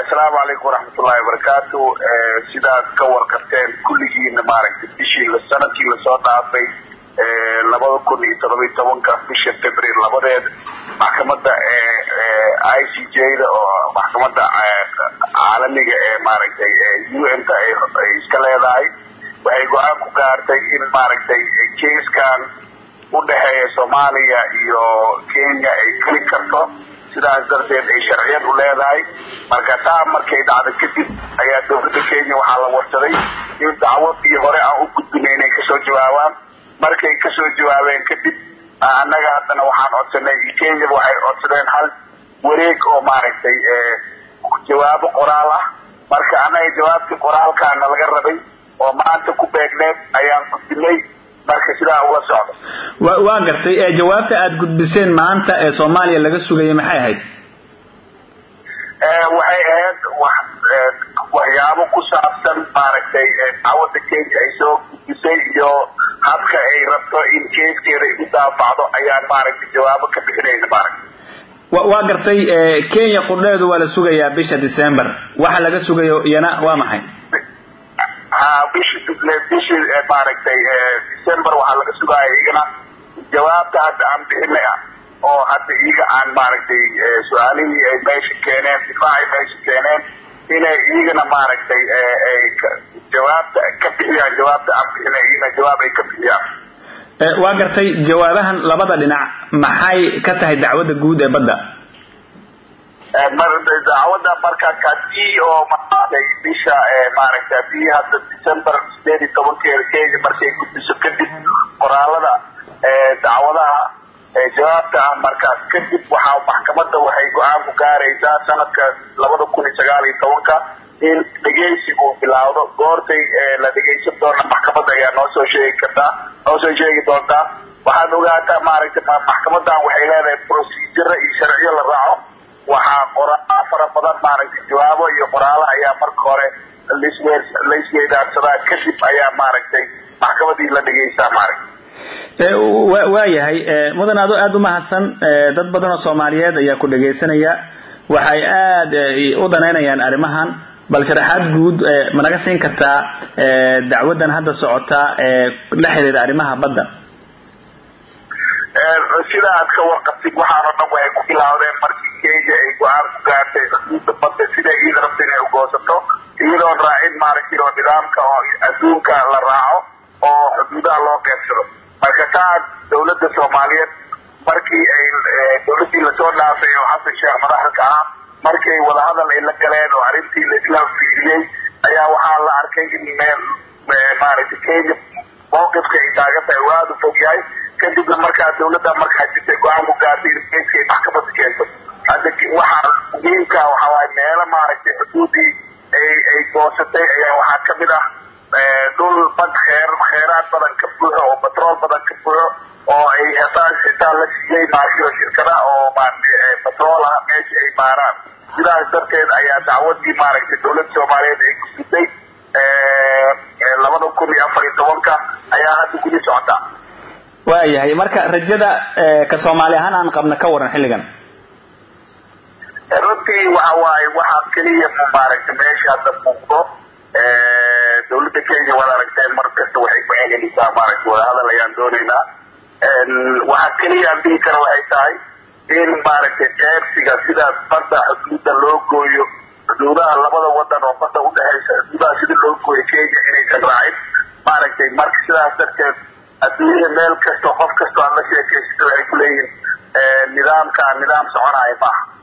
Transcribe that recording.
asalaamu calaykum waraxmatullahi wabarakaatu sidaad ka warqabteen kulligiina maaragtay bishii sanadkii lasoo dhaafay labada kun iyo todoba iyo tobanka bisha february labadeed maxkamada i c j da oo maxkamada caalamiga ee maaragtay u n ta ay iska leedahay waxay go-aan ku gaartay in maaragtay kaiskan udhexeeya soomaaliya iyo kenya ay geli karto sidaas darteed ay sharciyad u leedahay marka taa markay dhacdo kadib ayaa dawladda kenya waxaa la warsaday in dacwadii hore aan u gudbinay inay kasoo jawaabaan markay kasoo jawaabeen kadib annaga haddana waxaan codsanay kenya waxay codsadeen hal wareeg oo maaragtay jawaabo qoraal ah marka annaga jawaabtii qoraalkaana laga rabay oo maanta ku beegneed ayaan gudbinay marka sidaa ula socdo waa gartay jawaabta aada gudbiseen maanta ee soomaaliya laga sugayay maxay ahayd waxay ahayd waxyaabo ku saabsan maaragtay dacwadda kenya ay soo gudbisay iyo habka ay rabto in keeskeeda igu daafacdo ayaan maaragtay jawaabo ka bixinayna maaragtay waa gartay kenya qudheedu waa la sugayaa bisha december waxa laga sugayo iyana waa maxay ha bishi bishii maaragtay december waxaa laga sugaya iyagana jawaabta hadda aan bixinay ah oo hadda iyaga aan maaragtay su-aalihii ay meesha keeneen difaacay meesha keeneen inay iyagana maaragtay ay jawaabta ka bixiyaan jawaabta aan bixinay iyagana jawaab ay ka bixiyaan waa gartay jawaabahan labada dhinac maxay ka tahay dacwadda guud ee badda dacwadda markaas hadii oo maaragtay bisha maaragtay hadii hadda december sideed iyo tobankeeda kenya markay gudbiso kadib qoraalada dacwadaha jawaabta ah markaas kadib waxaa maxkamadda waxay go-aan ku gaaraysaa sanadka labada kun iyo sagaal iyo tobanka in dhegeysigu bilaawdo goortay la dhegeysan doona maxkamadda ayaa noo soo sheegi kartaa noo soo sheegi doontaa waxaad ogaataa maaragtay maxkamadan waxay leedahay procedure iyo sharciyo la raaco waxaa qoraa fara badan maaragtay jawaabo iyo qoraalo ayaa marka hore laswe laisweydaarsadaa kadib ayaa maaragtay maxkamadii la dhegeysaa maaragtay waayahay mudan ado aada umahadsan dad badan oo soomaaliyeed ayaa ku dhegaysanaya waxay aada u danaynayaan arrimahan bal sharaxaad guud ma naga siin kartaa dacwadan hadda socota ee la xiriira arrimaha badda sida aad ka warqabtid waxaan oo dhan waxay ku bilaawdeen markii kenya ay go-aan ku gaartay xuduudda badda sida iyada rabta inay ugoosato iyadoon raacin maaragtay oo nidaamka oo adduunka la raaco oo xuduudaha loo qeybsado marka taa dawladda soomaaliyeed markii ay dawladdii lasoo dhaafay oo xasan sheekh madaxda ah markay wadahadal ay la galeen oo arrintii laisla fiiriyey ayaa waxaa la arkay in meel maaragtay kenya mawqifka ay taagan tahay uu aada u fog yahay kadibna markaa dawladda markaa jirtay go-aan ku gaartay in keyska ay maxkamadda keento hadda waxaa muhiimka waxa waaye meelo maaragtay xuduudii ay ay goosatay ayaa waxaa kamid ah dhul bad kheer kheeraad badan ka buuxo oo batrool badan ka buuxo oo ay hetaan xitaa la siiyey maashiro shirkada oo batrool ah meesha ay maaraan sidaas darteed ayaa dacwadii maaragtay dawladda soomaaliyeed ay gudbisay labada kun iyo afar iyo tobanka ayaa hadda gudi socota waayahay marka rajada ka soomaali ahaan aan qabna ka waran xilligan runtii waxa waaye waxaa keliya maaragtay meesha hadda muuqdo dawladda kenya waad aragteen mar kasta waxay ku celinaysaa maaragtay wadahadal ayaan doonaynaa waxaa keliya aan dhihi kara waxay tahay in maaragtay qeybsiga sida badda xuduudda loo gooyo xuduudaha labada wadan oo badda udhexeysa xuduudaha sida loo gooyo kenya inaysan raacin maaragtay marka sidaas darteed adduunyada meel kasta qof kasta aad la sheekaysata waxay kuleeyihin nidaamka nidaam soconaya maaha